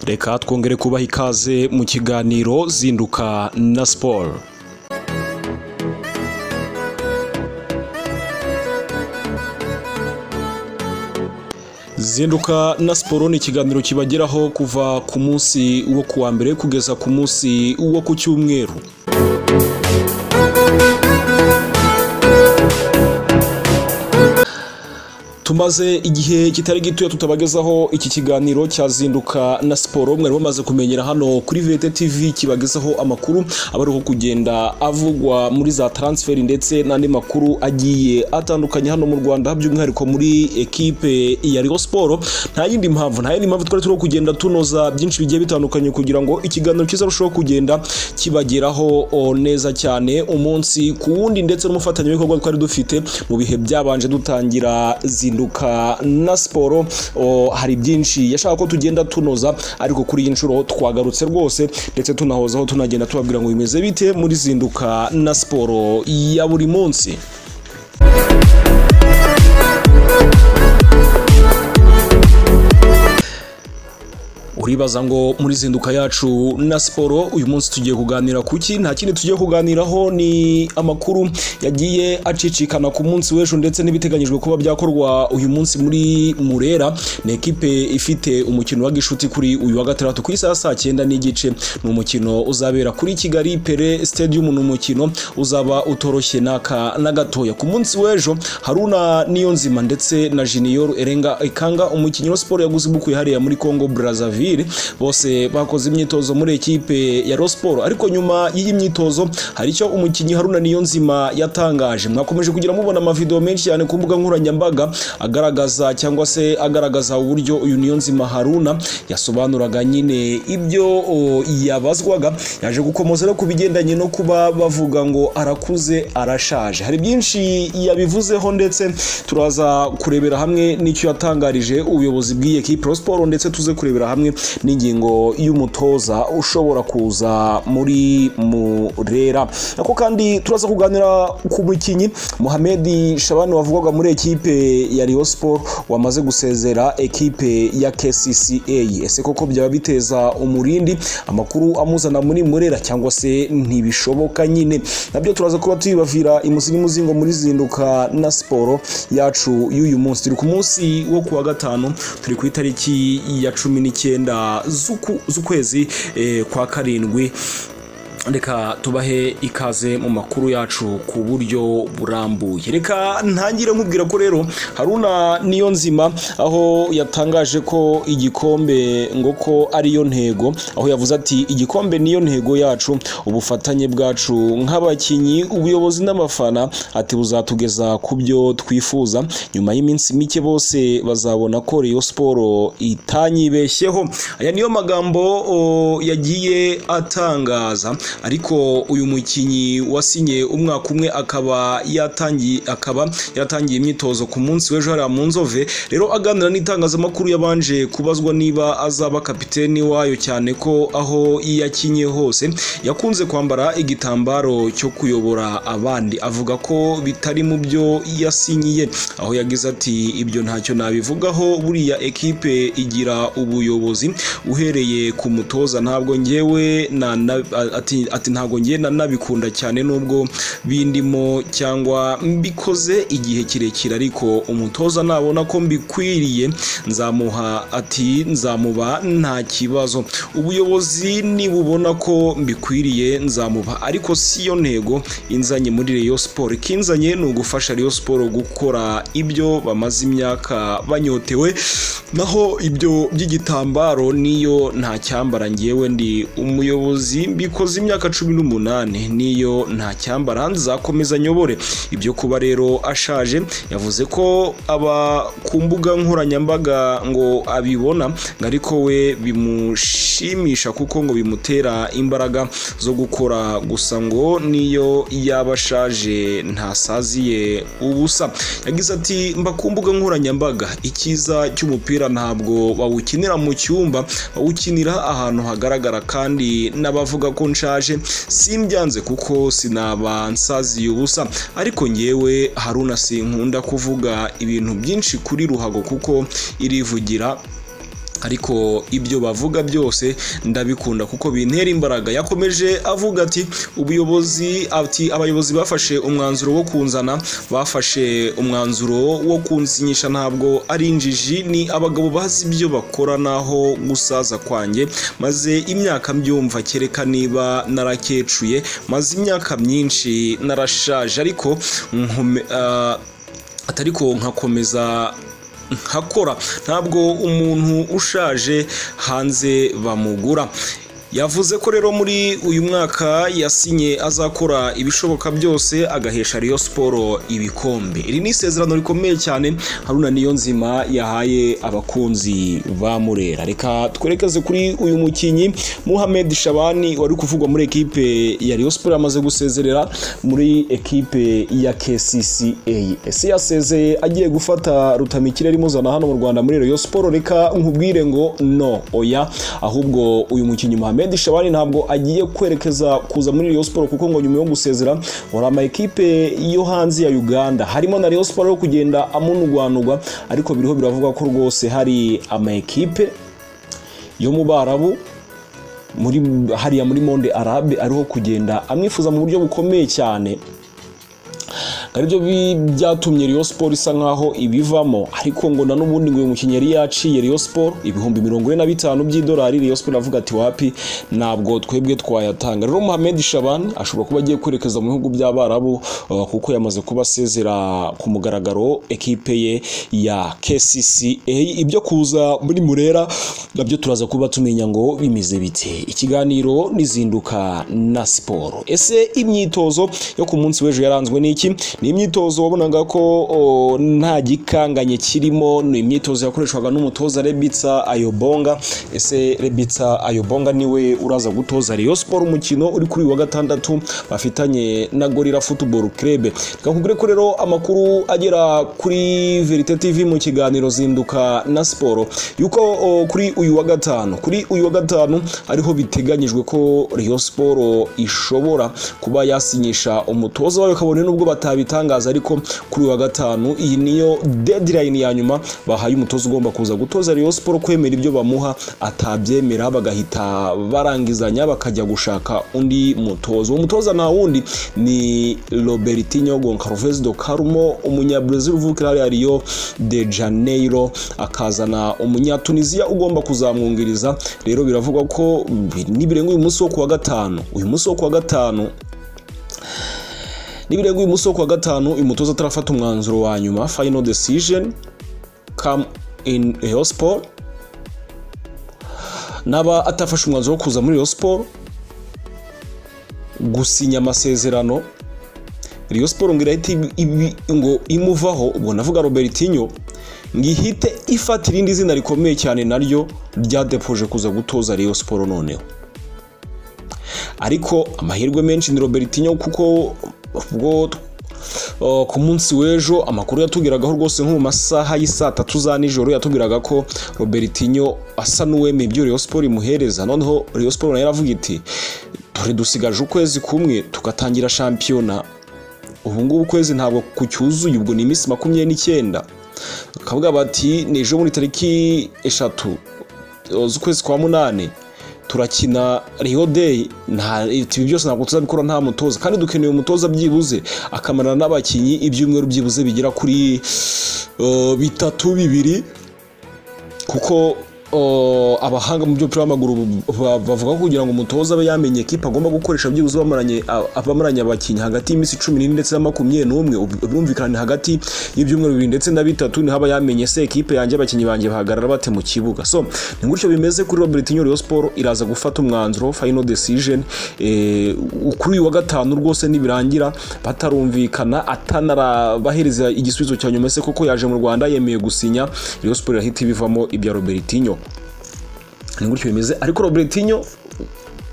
reka twongere kubaha ikaze mu kiganiro zinduka na siporo zinduka na siporo ni ikiganiro kibageraho kuva ku munsi wo kuwa mbere kugeza ku munsi wo ku cyumweru tumaze igihe kitari gitoya tutabagezaho iki kiganiro cyazinduka na siporo mwari bamaze kumenyera hano kuri vete tv kibagezaho amakuru aba ariho kugenda avugwa muri za taransiferi ndetse n'andi makuru agiye atandukanye hano mu rwanda by'umwihariko muri ekipe ya riyo siporo nta yindi mpamvu nta yindi mpamvu twari turiho kugenda tunoza byinshi bigiye bitandukanye kugira ngo ikiganiro cyiza arusheho kugenda kibageraho neza cyane umunsi ku wundi ndetse n'umufatanyabikorwa twari dufite mu bihe byabanje dutangira zinduka guhinduka na siporo hari byinshi yashaka ko tugenda tunoza ariko kuri iyi nshuro twagarutse rwose ndetse tunahozaho tunagenda tubabwira ngo bimeze bite muri zinduka na siporo ya buri munsi uribaza ngo muri zinduka yacu na siporo uyu munsi tugiye kuganira ku ki nta kindi tugiye kuganiraho ni amakuru yagiye acicikana ku munsi w'ejo ndetse n'ibiteganyijwe kuba byakorwa uyu munsi muri murera ni ekipe ifite umukino wa gishuti kuri uyu wa gatandatu ku isaha saa cyenda n'igice ni umukino uzabera kuri kigali pere stadium ni umukino uzaba utoroshye n'aka na gatoya ku munsi w'ejo haruna niyonzima ndetse na jiniyoru erenga ikanga umukinnyi wa siporo yaguze ibukuye hariya muri congo brazzaville bose bakoze imyitozo muri ekipe ya siporo ariko nyuma y'iyi myitozo hari icyo umukinnyi haruna niyo nzima yatangaje mwakomeje kugira mubona amavidewo menshi cyane ku mbuga nkoranyambaga agaragaza cyangwa se agaragaza uburyo uyu niyo nzima haruna yasobanuraga nyine ibyo yabazwaga yaje gukomeza no ku bigendanye no kuba bavuga ngo arakuze arashaje hari byinshi yabivuzeho ndetse turaza kurebera hamwe n'icyo yatangarije ubuyobozi bw'iyi ekipe siporo ndetse tuze kurebera hamwe n'ingingo y'umutoza ushobora kuza muri murera ako kandi turaza kuganira ku mukinnyi muhamedi shabani wavugwaga muri ekipe ya riyo siporo wamaze gusezera ekipe ya kcca ese koko byaba biteza umurindi amakuru amuzana muri murera cyangwa se ntibishoboka nyine nabyo turaza kuba tuyibavira imuzi n'umuzingo muri zinduka na siporo yacu y'uyu munsi turi ku munsi wo kuwa gatanu turi ku itariki ya cumi n'icyenda icyenda z'ukwezi kwa karindwi reka tubahe ikaze mu makuru yacu ku buryo burambuye reka ntangire nkubwira ko rero haruna niyo nzima aho yatangaje ko igikombe ngo ko ariyo ntego aho yavuze ati igikombe niyo ntego yacu ubufatanye bwacu nk'abakinnyi ubuyobozi n'abafana ati buzatugeza ku byo twifuza nyuma y'iminsi mike bose bazabona ko riyo siporo itanyibeshyeho aya niyo magambo yagiye atangaza ariko uyu mukinnyi wasinye umwaka umwe akaba yatangiye akaba yaratangiye imyitozo ku munsi w'ejo hariya mu nzove rero aganira n'itangazamakuru yabanje kubazwa niba azaba kapiteni wayo cyane ko aho yakinye hose yakunze kwambara igitambaro cyo kuyobora abandi avuga ko bitari mu byo yasinyiye aho yagize ati ibyo ntacyo nabivugaho buriya ekipe igira ubuyobozi uhereye ku mutoza ntabwo ngewe na, na ati ati ntabwo ngiye nabikunda cyane nubwo bindimo cyangwa mbikoze igihe kirekire ariko umutoza nabona ko mbikwiriye nzamuha ati nzamuba nta kibazo ubuyobozi nibubona ko mbikwiriye nzamuba ariko si yo ntego inzanye muri reyo siporo ikinzanye ni ugufasha reyo siporo gukora ibyo bamaze imyaka banyotewe naho ibyo by'igitambaro niyo nta cyambara ngewe ndi umuyobozi mbikoze imyaka cumi n'umunani niyo nta cyambara nzakomeza nyobore ibyo kuba rero ashaje yavuze ko aba ku mbuga nkoranyambaga ngo abibona ngo ariko we bimushimisha kuko ngo bimutera imbaraga zo gukora gusa ngo niyo yaba ashaje ntasaziye ubusa yagize ati mba ku mbuga nkoranyambaga icyiza cy'umupira ntabwo bawukinira mu cyumba bawukinira ahantu hagaragara kandi n'abavuga ko nshaka nshaje simbyanze kuko sinaba nsaziye ubusa ariko ngewe haruna sinkunda kuvuga ibintu byinshi kuri ruhago kuko irivugira ariko ibyo bavuga byose ndabikunda kuko bintera imbaraga yakomeje avuga ati ubuyobozi ati abayobozi bafashe umwanzuro wo kunzana bafashe umwanzuro wo kunsinyisha ntabwo ari injiji ni abagabo bazi ibyo bakora naho gusaza kwanjye maze imyaka mbyumva kereka niba narakecuye maze imyaka myinshi narashaje ariko nkume- ah, atariko nkakomeza nkakora ntabwo umuntu ushaje hanze bamugura yavuze ko rero muri uyu mwaka yasinye azakora ibishoboka byose agahesha Rayon Sport ibikombe iri ni isezerano rikomeye cyane Haruna Niyonzima yahaye abakunzi ba Murera reka twerekeze kuri uyu mukinnyi Mohamed Shabani wari kuvugwa muri ekipe ya Rayon Sport amaze gusezerera muri ekipe ya KCCA ese yasezeye agiye gufata rutamikire rimuzana hano mu Rwanda muri Rayon Sport reka nkubwire ngo no oya ahubwo uyu mukinnyi Mohamed Shabani ntabwo agiye kwerekeza kuza muri Rayon Sport kuko ngo nyuma yo gusezera hari ama ekipe yo hanze ya Uganda harimo na Rayon Sport yo kugenda amunugwanugwa ariko biriho biravuga ko rwose hari ama ekipe yo mu Barabu muri hariya muri Monde Arabe ariho kugenda amwifuza mu buryo bukomeye cyane aribyo bi- byatumye Rayon Sport isa nkaho ibivamo ariko ngo na n'ubundi ngo uyu mukinnyi yari yaciye Rayon Sport ibihumbi mirongo ine na bitanu by'idolari Rayon Sport avuga ati wapi ntabwo twebwe twayatanga rero Mohamed Shaban ashobora kuba agiye kwerekeza mu bihugu by'Abarabu uh, kuko yamaze kuba asezera ku mugaragaro ekipe ye ya KCCA ibyo kuza muri Murera nabyo turaza kuba tumenya ngo bimeze bite ikiganiro nizinduka na siporo ese imyitozo yo ku munsi w'ejo yaranzwe n'iki ni imyitozo wabonaga ko o, nta gikanganye kirimo ni imyitozo yakoreshwaga n'umutoza Rebitsa Ayobonga ese Rebitsa Ayobonga niwe uraza gutoza Rayon Sport umukino uri kuri uyu wa gatandatu bafitanye na Gorilla Football Club twakubwire ko rero amakuru agera kuri Verite TV mu kiganiro zinduka na siporo yuko o, kuri uyu wa gatanu kuri uyu wa gatanu ariho biteganyijwe ko Rayon Sport ishobora kuba yasinyisha umutoza wayo kabone nubwo batabitangaza ariko kuri uyu wa gatanu iyi niyo deadline ya nyuma bahaye umutoza ugomba kuza gutoza Rayon Sport kwemera ibyo bamuha atabyemera bagahita barangizanya bakajya gushaka undi mutoza uwo mutoza nta wundi ni Robertinho Goncalves do Carmo umunyabrazil uvukira hariya Rio de Janeiro akazana umunyatunisia ugomba kuzamwungiriza rero biravugwa ko mm, nibirenga uyu munsi wo kuwa gatanu uyu munsi wo kuwa gatanu nibirenga uyu munsi wo kuwa gatanu uyu mutoza atarafata umwanzuro wa nyuma final decision come in Rayon Sport naba atafashe umwanzuro wo kuza muri Rayon Sport gusinya amasezerano Rayon Sport ngo irahita ibi- ibi- ngo imuvaho ubwo navuga Robertinho ngo ihite ifata irindi zina rikomeye cyane naryo ryadepoje kuza gutoza Rayon Sport noneho ariko amahirwe menshi ni Robertinho kuko ubwo Uh, ku munsi w'ejo amakuru yatubwiragaho rwose nko mu masaha y'isaa tatu za nijoro yatubwiraga ko Robertinho asa n'uwemeye ibyo Rayon Sport imuhereza noneho Rayon Sport nayo iravuga iti dore dusigaje ukwezi kumwe tugatangira shampiyona ubu ngubu ukwezi ntabwo kucyuzuye ubwo ni iminsi makumyabiri n'icyenda bakavuga bati ni ejo muri tariki eshatu z'ukwezi kwa munani turakina Rio Day nta ibi byose ntabwo tuzabikora nta mutoza kandi dukeneye umutoza byibuze akamarana n'abakinnyi ibyumweru byibuze bigera kuri eh, bitatu bibiri kuko uh, abahanga mu by'umupira w'amaguru ba- bavuga ko kugira ngo umutoza abe yamenye ekipa agomba gukoresha byibuze bamaranye a- abamaranye abakinnyi hagati y'iminsi cumi n'ine ndetse na makumyabiri n'umwe ubu- birumvikana ni hagati y'ibyumweru bibiri ndetse na bitatu niho aba yamenye se ekipe yanjye abakinnyi banjye bahagarara bate mu kibuga so ni gutyo bimeze kuri Robertinho Rayon Sport iraza gufata umwanzuro final decision eh, kuri uyu wa gatanu rwose nibirangira batarumvikana atanarabahereza igisubizo cya nyuma se koko yaje mu Rwanda yemeye gusinya Rayon Sport irahita ibivamo ibya Robertinho ni gutyo bimeze ariko Robertinho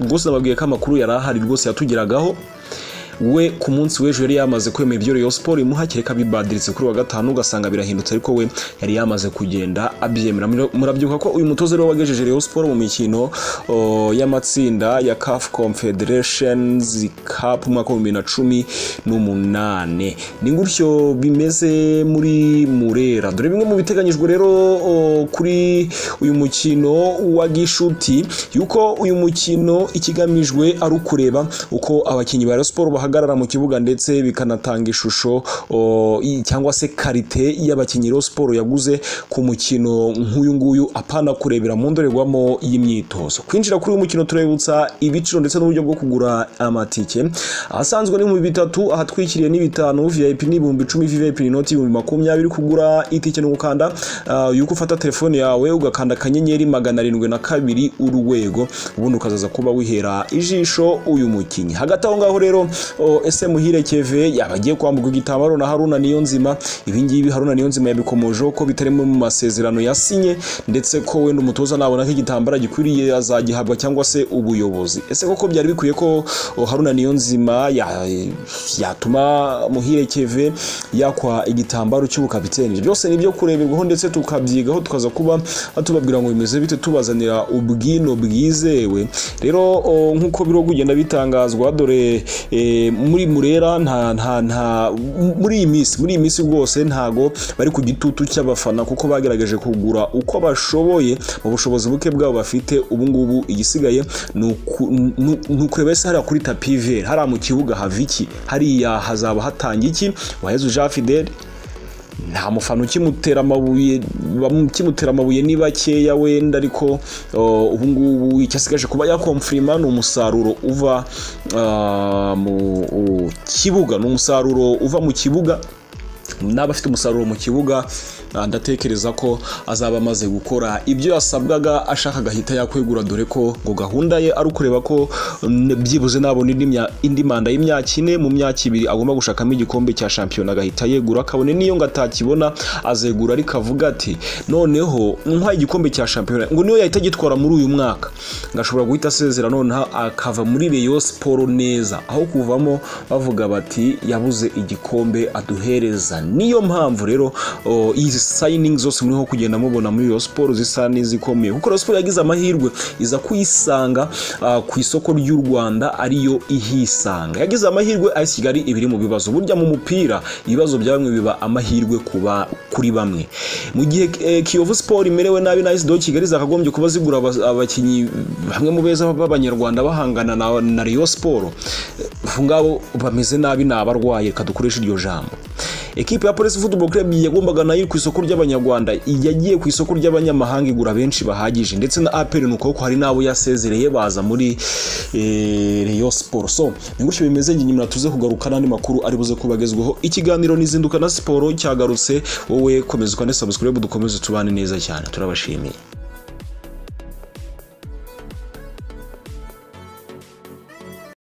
rwose nababwiye ko amakuru yari ahari rwose yatugeragaho we ku munsi w'ejo yari yamaze kwemera ibyo Rayon Sport imuhakire kabibadiritse kuri wa gatanu ugasanga birahindutse ariko we yari yamaze kugenda abyemera murabyuka ko uyu mutoza rero wagejeje Rayon Sport mu mikino o, y'amatsinda ya CAF Confederations Cup umwaka wa 2018 ni gutyo bimeze muri Murera dore bimwe mu biteganyijwe rero o, kuri uyu mukino wa Gishuti yuko uyu mukino ikigamijwe ari ukureba uko abakinnyi ba Rayon Sport bahagarara mu kibuga ndetse bikanatanga ishusho o, i- cyangwa se karite y'abakinnyi Rayon Sport yaguze ku mukino nk'uyu nguyu apana kurebera mu ndorerwamo y'imyitozo kwinjira kuri uyu mukino turabibutsa ibiciro ndetse n'uburyo bwo kugura amatike ahasanzwe ni mu bitatu ahatwikiriye ni bitanu VIP ni ibihumbi icumi VIP ni inoti ibihumbi makumyabiri kugura itike ni ugukanda ah, yuko ufata telefone yawe ugakanda akanyenyeri magana arindwi na kabiri urwego ubundi ukazaza kuba wihera ijisho uyu mukinnyi hagati aho ngaho rero o, ese muhire keve yaba agiye kwambuka igitambaro na haruna niyo nzima ibingibi haruna niyo nzima yabikomojeho ko bitarimo mu masezerano yasinye ndetse ko wenda umutoza nabona ko igitambaro gikwiriye azagihabwa cyangwa se ubuyobozi ese koko byari bikwiye ko o, haruna niyo nzima ya- yatuma muhire keve yakwa igitambaro cy'ubukapiteni byose ni ibyo kureberwaho ndetse tukabyigaho tukaza kuba tubabwira ngo bimeze bite tubazanira ubwino bwizewe rero o, nk'uko biriho kugenda bitangazwa dore e, muri murera nta nta nta muri iyi minsi muri iyi minsi rwose ntago bari ku gitutu cy'abafana kuko bagerageje kugura uko bashoboye mu bushobozi buke bwabo bafite ubu ngubu igisigaye ni uku- ni- ni ukureba ese hariya kuri tapi vere hariya mu kibuga hava iki hariya hazaba hatanga iki waheze jean fidele nta mufana ukimutera amabuye bamukimutera amabuye ni bakeya wenda ariko uh, ubu ngubu icyo asigaje kuba yakomfirima ni umusaruro uva uh, mu u- kibuga ni umusaruro uva mu kibuga n'aba afite umusaruro mu kibuga ah, ndatekereza ko azaba amaze gukora ibyo yasabwaga ashaka agahita yakwegura dore ko ngo gahunda ye ari ukureba ko mm, byibuze nabona indi mya- indi manda y'imyaka ine mu myaka ibiri agomba gushakamo igikombe cya shampiyona agahita yegura kabone n'iyo ngo atakibona azegura ariko avuga ati noneho nk'aho igikombe cya shampiyona ngo niyo yahita agitwara muri uyu mwaka ngo ashobora guhita asezera noneho akava muri reyo siporo neza aho kuvamo bavuga bati yabuze igikombe aduhereza niyo mpamvu rero o, izi sayiningi zose muriho kugenda mubona muri reyo siporo zisa n'izikomeye kuko reyo siporo yagize amahirwe iza kuyisanga ah, ku isoko ry'u rwanda ariyo ihisanga yagize amahirwe ayisi kigali ibiri mu bibazo burya mu mupira ibibazo bya bamwe biba amahirwe kuba kuri bamwe mu gihe eh, kiyovu siporo imerewe nabi na ayisi do kigali zakagombye kuba zigura aba- abakinnyi bamwe mu beza b'abanyarwanda bahangana na, na riyo siporo Eh, ngabo bameze nabi ni abarwaye reka dukoreshe iryo jambo ekipe ya polisi football club yagombaga nayo iri ku isoko ry'abanyarwanda yagiye ku isoko ry'abanyamahanga igura benshi bahagije ndetse na aperi ni ukuboko hari n'abo yasezereye baza muri eh, Rayon Sport so ni gutyo bimeze njye nyuma tuze kugaruka n'andi makuru ari buze kubagezwaho ikiganiro nizinduka na siporo cyagarutse wowe komeza ukane subscribe dukomeze tubane neza cyane turabashimiye